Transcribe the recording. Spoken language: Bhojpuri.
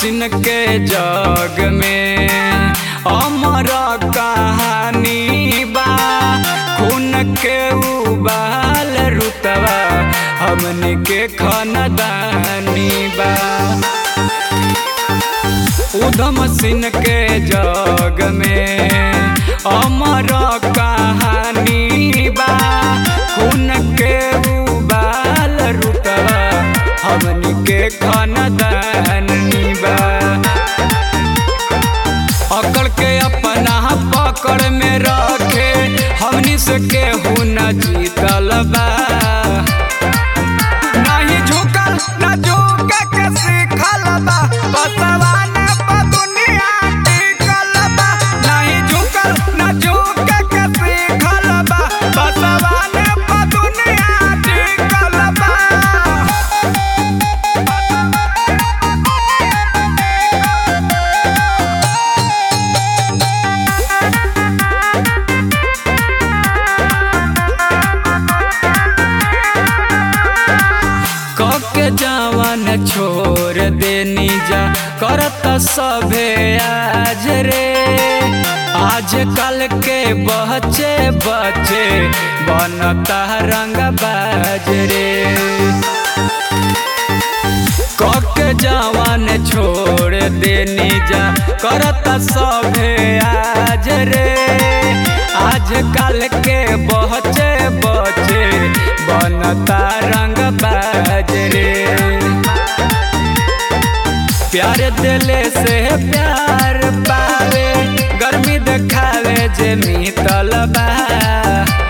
मशीन के जग में अमर कहानी बा खून के उबाल रुतवा हमन के खानदानी बा उधम सिंह के जग में अमर कहानी बा खून के उबाल रुतवा हमनी के खानदानी बा अकड़ के अपना पकड़ में रखे हमनी से केहू न जीतल बा नहीं झुकल न झुके के सीखल बा बसवान पर दुनिया टिकल बा नहीं झुकल न झुके के सीखल बा बसवान पर दुनिया टिकल बा कके जवान छोड़ देनी जा करत सभे आज रे आज कल के बच्चे बच्चे बनता रंग बाज रे कके जवान छोड़ देनी जा करत सभे आज रे आज कल के बच्चे बच्चे बनता रंग बाज रे प्यार दिले से प्यार पावे गर्मी देखावे जे मितल बा